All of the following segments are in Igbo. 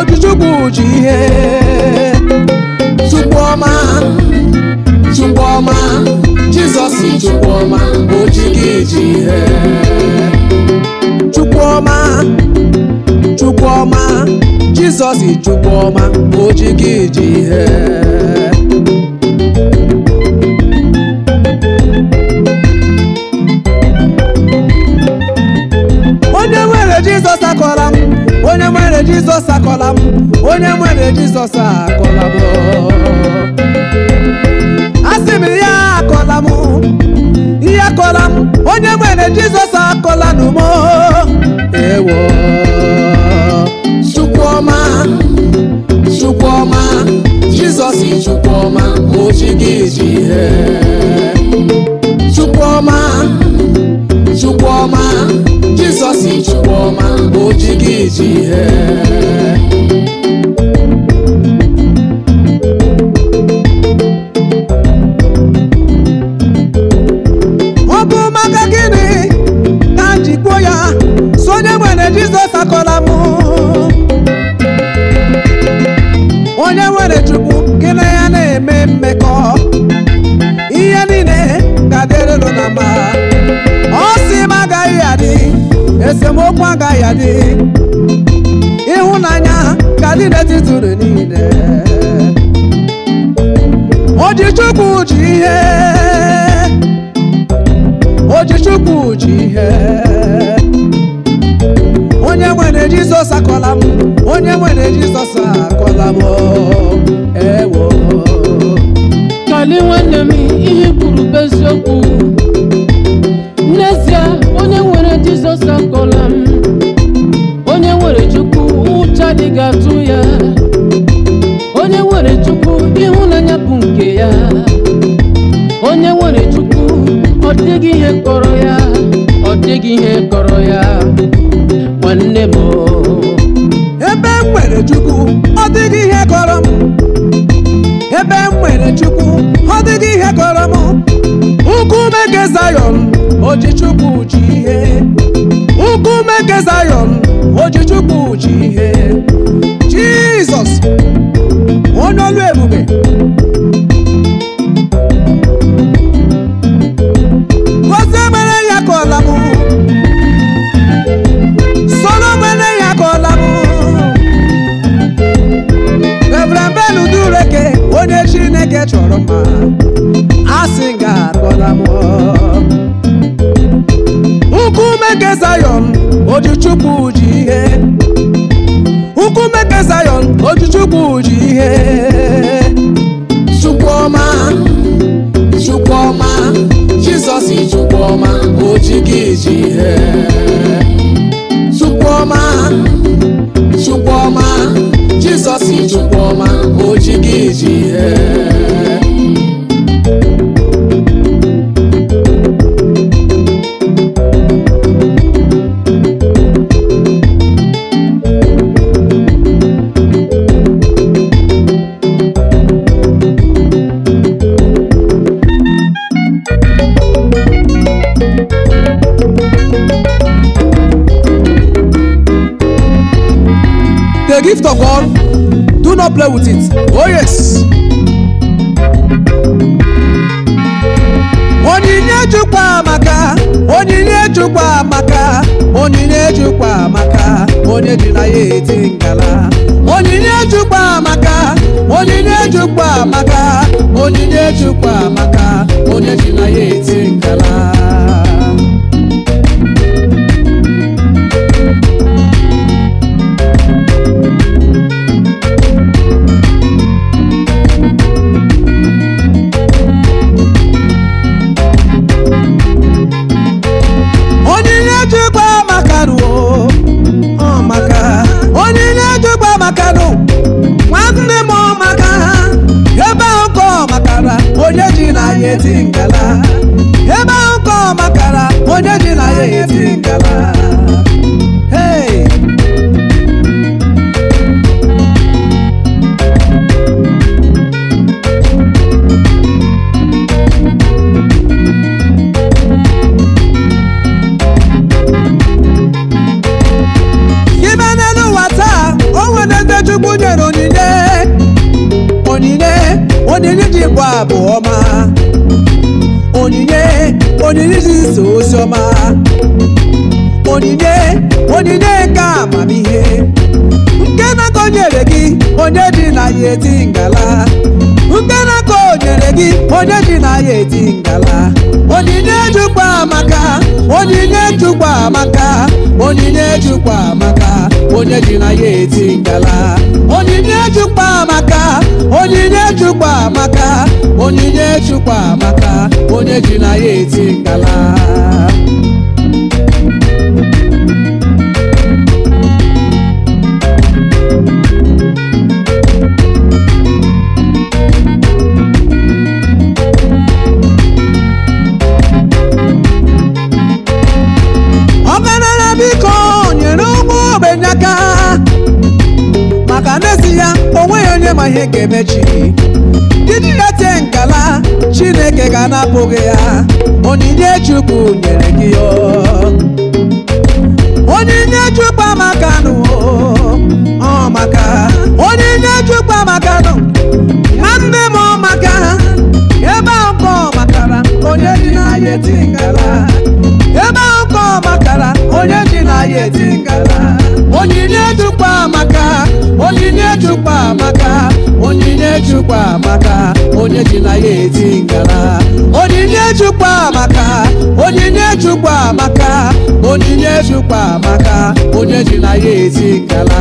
ojichukwu ji ihe chukwuọma chukwuọma jizọs chukwuọma oji gị ji ihe chukwuọma chukwuọma jizọs chukwuọma oji gị ji ihe onye nwere jizọs akọla m onye nwere jizọs akọla m onye nwere jizọs akọla m asị m ya akọla m ihe akọla m onye nwere jizọs akọla nụ m ewo chukwuọma chukwuọma jizọs chukwuọma oji gị ji ihe chukwuọma chukwuọma jizọs chukwuọma oji gị ji ihe ọ bụ maka gịnị ka m ji kwuo ya so onye nwere jizọs akọla m onye nwere chukwu gị na ya na-eme mmekọ ihe niile ga-adịrịrụ na mma ọ sị m agaghị adị esemokwu agaghị adị ịhụnanya ga-adị n'etiti unu niile ojichukwu ji ihe ojichukwu ji ihe onye nwere jizọs akọla m onye nwere jizọs akọla m ewo kali nwanne m ihe i kwuru bụ eziokwu n'ezie onye nwere jizọs akọla m onye nwere chukwu ụcha adịghị atụ ya onye nwere chukwu ịhụnanya bụ nke ya onye nwere chukwu ọ dịghị ihe kọrọ ya ọ dịghị ihe kọrọ ya nwanne m ebe m nwere chukwu ọ dịghị ihe kọrọ m ebe m nwere chukwu ọ dịghị ihe kọrọ m nkume nke zayọn oji chukwu ji ihe nkume nke zayọn oji chukwu ji ihe jizọs onye olu ebube gozie mere ya kọla m soro mere ya kọla m Reverend Ben Udureke onye Chineke chọrọ mma asị ga-akọla m nkume nke Zayọn ojichukwu ji ihe nkume nke Zayọn ojichukwu ji ihe Chukwuọma Chukwuọma Jizọs Chukwuọma oji gị ji ihe Chukwuọma Chukwuọma Jizọs Chukwuọma oji gị ji ihe The gift of God, do not play with it. Oh yes. Onyinye Chukwu amaka, onyinye Chukwu amaka, onyinye Chukwu amaka, onye ji na ya eti ngala. Onyinye Chukwu amaka, onyinye Chukwu amaka, onyinye Chukwu amaka, onye ji na ya eti ngala. onyinye jikwa makanụ ọ maka onyinye jikwa makanụ nwanne m ọ maka ebe ahụ ka ọ makara onye ji na ya eti ngala ebe ahụ ka ọ makara onye ji na ya eti ngala hey ibe n'elu ụwa taa o nwere ndị onyinye onyinye nke amamihe nke na-aka o nyere gị onye ji na ya eti ngala nke na-aka o nyere gị onye ji na ya eti ngala onyinye jukwa amaka onyinye jukwa amaka onyinye jukwa amaka onye ji na ya eti ngala onyinye jukwa amaka onyinye jukwa amaka onyinye jukwa amaka onye ji na ya eti ngala ọgaranya biko nyere ụmụ ogbenye aka maka n'ezi ya onweghị onye ma ihe ga-emechi iji ya tie ngala chineke ga-anapụghị ya onyinye chukwu nyere gị ya onyinye chukwu amaka nụ ọ maka onyinye chukwu amaka nụ nwanne m ọ maka ebe ahụ ka ọ makara onye dị n'ahịa eti ngala ebe ahụ ka ọ makara onye dị n'ahịa eti ngala onyinye chukwu amaka onyinye chukwu amaka onyinye chukwu amaka onye dị n'ahịa eti ngala onyinye chukwu amaka onyinye chukwu amaka onyinye chukwu amaka onye dị n'ahịa eti ngala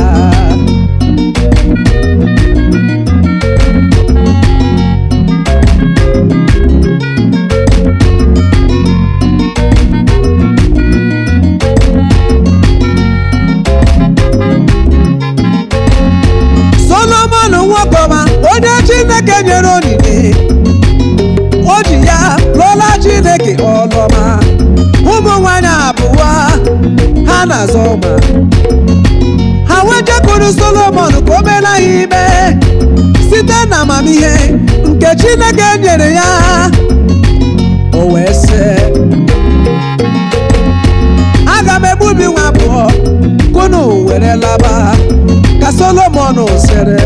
solomon nwokọma onye chineke nyere onyinye o ji ya lụọla chineke ọlọma ụmụ nwanyị abụọ ha na-azọ ma ha wejekuru solomon ka o meela ha ime site na amamihe nke chineke nyere ya o wee sị aga m egbubi nwa abụọ kunu were laba ka solomon sịrị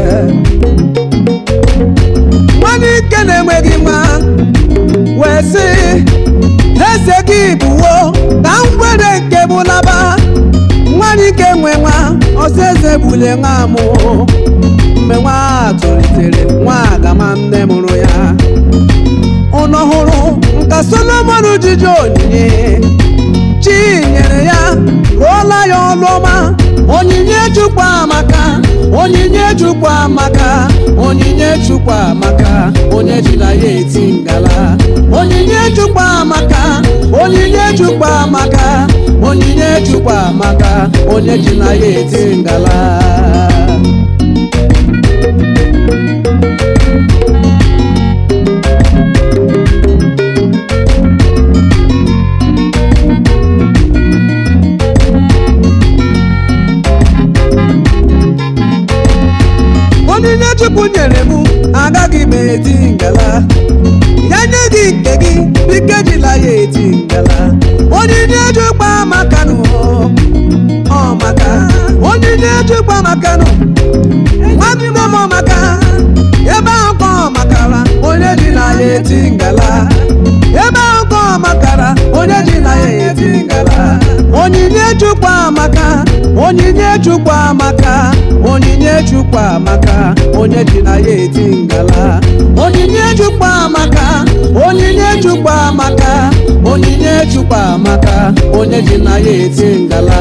nwanne ike na-enweghị nwa wee sị eze gị bụwo ka m were nke m laba nwanne ike nwe nwa ọsọ eze bule nwa mụ mgbe nwa a tolitere nwa agama nne mụrụ ya ụnọ hụrụ nka solomon jiji onyinye chi nyere ya rụọla ya ọlụ ọma onyinye chukwu amaka onyinye chukwu amaka onyinye chukwu amaka onye ji na ya eti ngala onyinye chukwu amaka onyinye chukwu amaka onyinye chukwu amaka onye ji na ya eti ngala onyinye chukwu nyere m agaghị m eti ngala ya nye gị nke gị biko ejila ya eti ngala onyinye chukwu amaka nụ ọ maka onyinye chukwu amaka nụ nwanne m ọ maka ebe ahụ ka ọ makara onye ji na ya eti ngala ebe ahụ ka ọ makara onye ji na ya eti ngala onyinye chukwu amaka onyinye chukwu amaka onyinye chukwu amaka onye ji na ya eti ngala onyinye chukwu amaka onyinye chukwu amaka onyinye chukwu amaka onye ji na ya eti ngala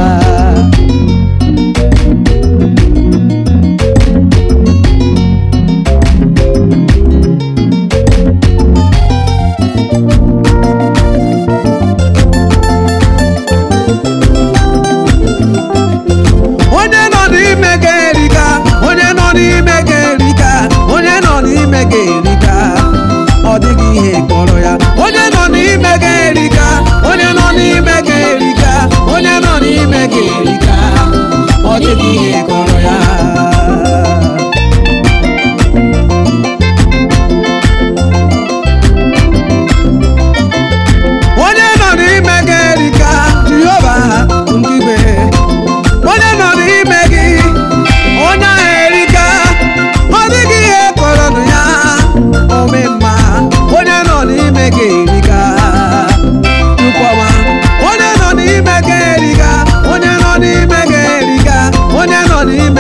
onye nọ n'ime gị erika onye nọ n'ime gị erika onye nọ n'ime gị erika ọ dịghị ihe kpọrọ ya onye nọ n'ime gị erika onye nọ n'ime gị erika onye nọ n'ime gị erika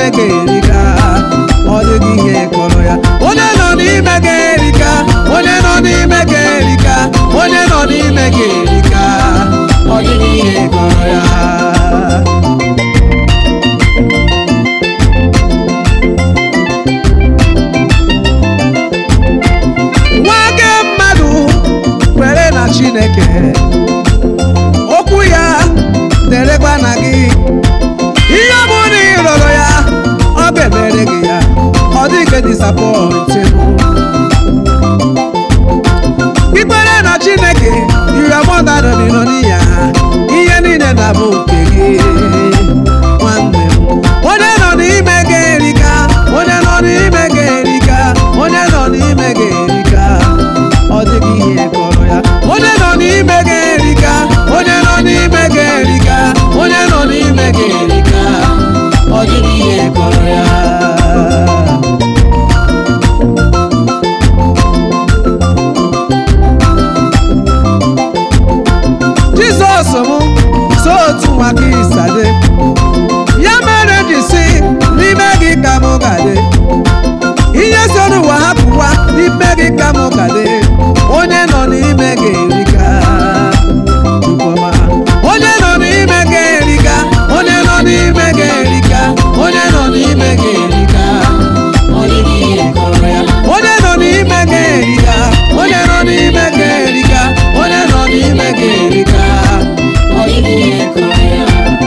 n'ime gị erika ọ dịghị ihe kọrọ ya onye nọ n'ime gị erika onye nọ n'ime gị erika onye nọ n'ime gị erika ọ dịghị ihe kọrọ ya nwa gị mmadụ kwere na chineke okwu ya derekwa na gị ihe ọ bụ na ị rọrọ ya ọ ga-emere gị ya ọ dịghị disapọntịbụ ikpere na chineke ihe ọmọdadị nọ n'iya ihe niile na-abụ nke gị nwanne m onye nọ n'ime gị erika onye nọ n'ime gị erika onye nọ n'ime gị erika ọ dịghị ihe kọrọ ya onye nọ n'ime gị erika onye nọ n'ime gị erika onye nọ n'ime gị erika ọ dịghị ihe kọrọ ya jizọs m so otu nwa gị sade ya mere ji si n'ime gị ka mụ gade ihe so n'ụwa hapụwa n'ime gị ka mụ gade onye nọ n'ime gị erika Chukwuma. onye nọ n'ime gị erika onye nọ n'ime gị erika onye nọ n'ime gị erika ọ dịghị ihe kọrọ ya onye nọ n'ime gị erika onye nọ n'ime gị erika onye nọ n'ime gị erika ọ dịghị ihe kọrọ ya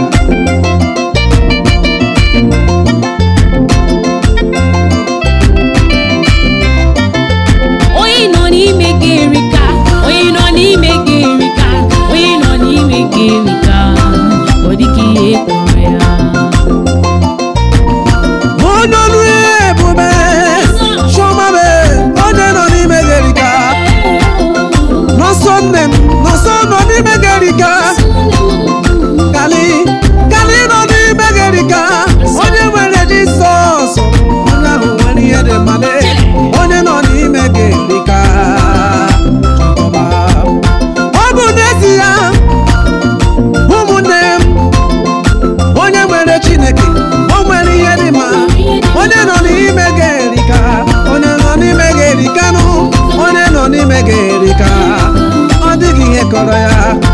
onye nọ n'ime gị erika onye nọ n'ime gị erika onye nọ n'ime gị erika ọ dịghị ihe kpọrọ ya onye ọrụ ebube chọmabe onye nọ n'ime gị erika nọsọ nne m nọsọ nọ n'ime gị erika kali kali nọ n'ime gị erika onye nwere jisọs onye ahụ nwere ihe dị mmadụ onye nọ n'ime gị erika Ọma. ọ bụ n'ezie ụmụnne m onye nwere chineke o nwere ihe dị mma onye nọ n'ime gị erika onye nọ n'ime gị erikanụ onye nọ n'ime gị erika ọ dịghị ihe kọrọ ya